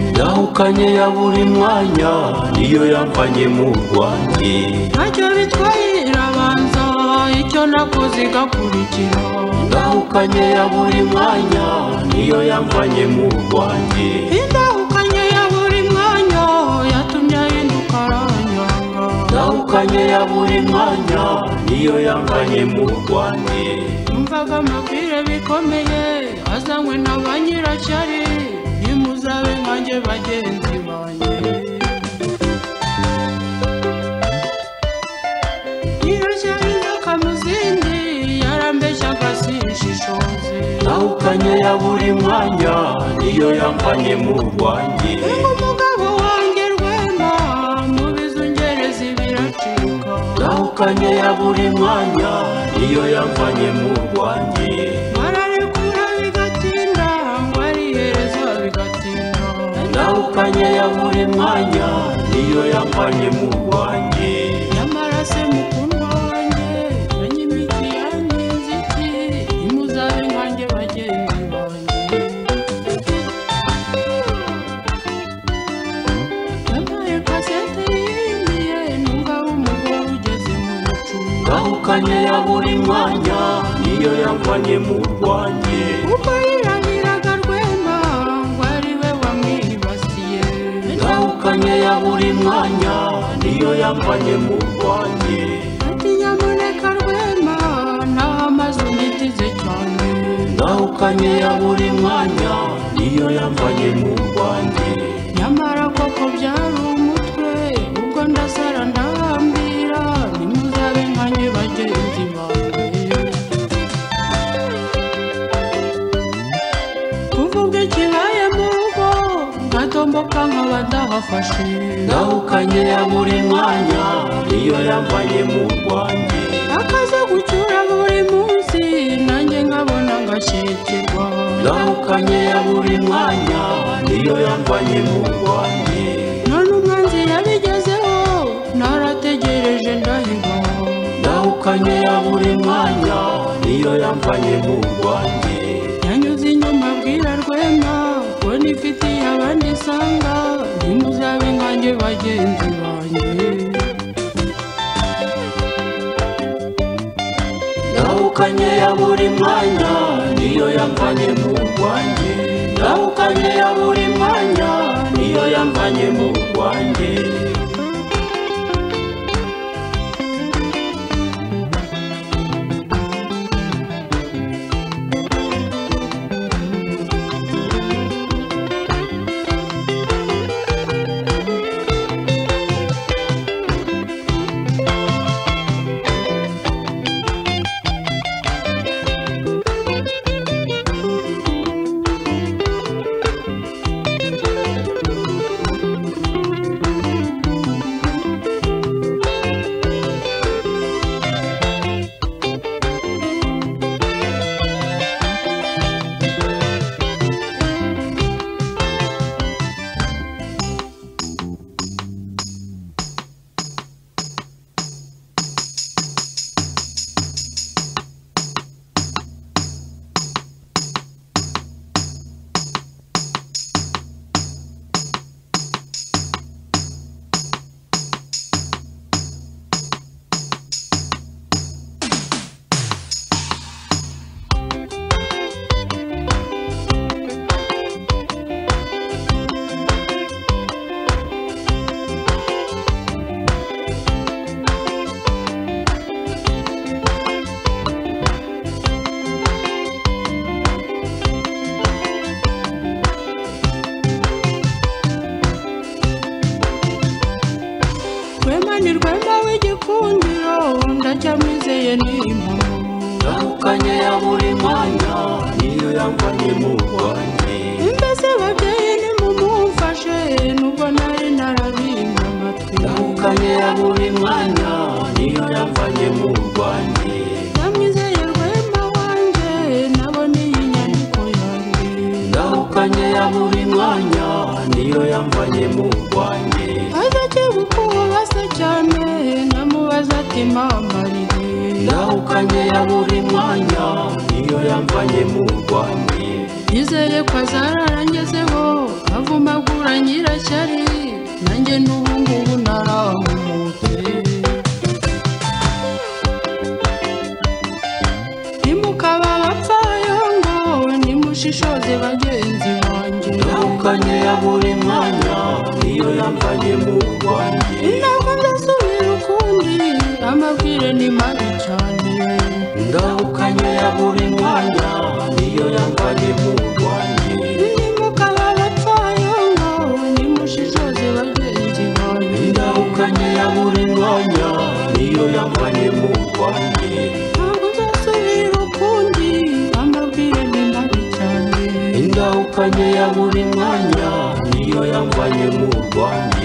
itandukanye ya buri mwanya niyo yamvanye mu rwanjye ntacyo bitwaye irabanza icyo nakoze igakurikira indahukanye ya buri mwanya niyo yamvanye mu rwanjye indahukanye ya buri mwanya yatumye ahinduka aranyanga indahukanye ya buri mwanya niyo yamvanye mu rwanjye numvaga amabwire bikomeye azanywe na ba nyirashyari nimuzabe nkanjye bagenzi banjye nyirashyari n'akamuzindi yarambeshyaga sinshishoze indahukanye ya buri mwanya niyo yamvanye mu rwanjye umugabo wanjye rwema mu bizungerezi biracika indahukanye ya buri mwanya niyo yamvanye mu rwanjye bararekura bigatinda ngo ari iherezo bigatinda indahukanye ya buri mwanya niyo yamvanye mu rwanjye nyamara se mukundwa wanjye menye imiti yanyu inziti nimuzabe nkanjye bagenzi banjye yampaye kasete y'indiye n'umugabo umugore ugeze mu mucunga indahukanye ya buri mwanya niyo yamvanye mu rwanjye kuko yirahiraga rwema ngo ari we wamwibasiye indahukanye ya buri mwanya niyo yamvanye mu rwanjye ati nyamuneka rwema naho amaze unyitize cyane indahukanye ya buri mwanya niyo yamvanye mu rwanjye nyamara koko byari umutwe ubwo ndasara ndahambira nimuzabe nkanjye bagenzi banjye kuvuga ikibaye mu rugo ngatomboka nkaba ndahafashe indahukanye ya buri mwanya niyo yamvanye mu rwanjye akaza gucyura buri munsi nanjye nkabona ngashyikirwa indahukanye ya buri mwanya niyo yamvanye mu rwanjye none umwanzi yabigezeho narategereje ndahiga indahukanye ya buri mwanya niyo yamvanye mu rwanjye yanyuze inyuma abwira rwema ngo nifitiye abandi isanga ntimuzabe nkanjye bagenzi banjye indahukanye ya buri mwanya niyo yamvanye mu rwanjye indahukanye ya buri mwanya niyo yamvanye mu rwanjye rwema ni rwema w'igikundiro ndacyamwizeye ni impamo indahukanye ya buri mwanya niyo yamvanye mu rwanjye mbese babyeyi nimumumfashe nubwo nari narabimba amatwi indahukanye ya buri mwanya niyo yamvanye mu rwanjye ndamwizeye rwema wanjye nabona iyi nyandiko yanjye indahukanye ya buri mwanya niyo yamvanye mu rwanjye aza akigukuba se cyane namubaza ati mama rire indahukanye ya buri mwanya niyo yamvanye mu rwanjye yizeye ko azararangezeho avumagura nyirashyari nanjye n'ubungubu naramute ntimukaba abapfayongo nimushishoze bagenzi banjye yahukanye ya buri mwanya niyo yamvanye mu rwanjye ntabwo ndasubira ukundi amabwire ni mabi cyane ndahukanye ya buri mwanya niyo yamvanye mu rwanjye ndahukanye ya buri mwanya niyo yamvanye mu rwanjye indahukanye ya buri mwanya niyo yamvanye mu rwanjye